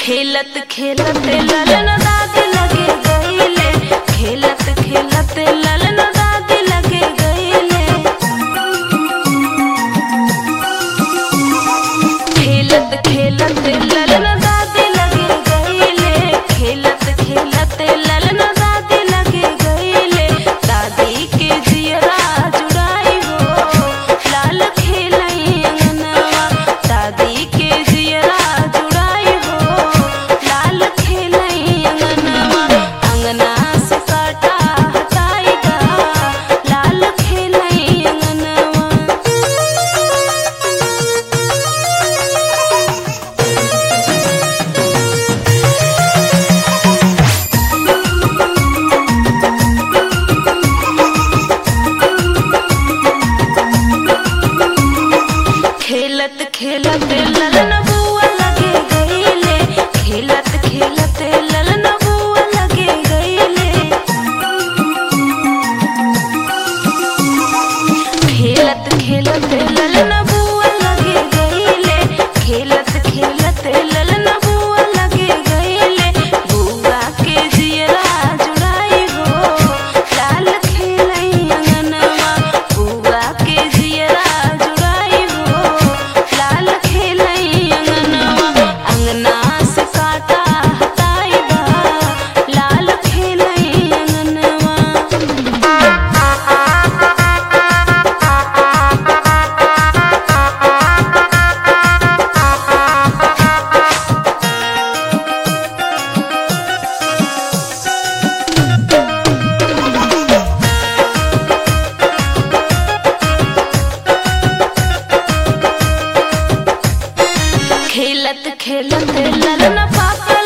खेलत खेलत ललन दादी लगे गईले खेलत खेलत ललन दादी लगे गईले खेलत खेलत ललन दादी लगे गईले खेलत खेलत ललन दादी लगे गईले दादी के जियरा जुड़ाई हो लाल खेलई अंगनवा दादी के जियरा जुड़ाई हो लाल खेलई अंगनवा अंगना से काटा हटाईगा लाल खेलई अंगनवा खेलत खेलत ललन बुआ लगे गईले खेलत खेलत ललन बुआ लगे गईले खेलत खेलत ललन बुआ लगे गईले खेलत खेलत ललन बुआ लगे गईले बुआ के जियरा जुड़ाई हो लाल खेलई अंगनवा बुआ के जियरा जुड़ाई हो लाल खेलई अंगनवा अंगना से काटा हटाई बा लाल खेलई अंगनवा खेलत खेलत ललन पापा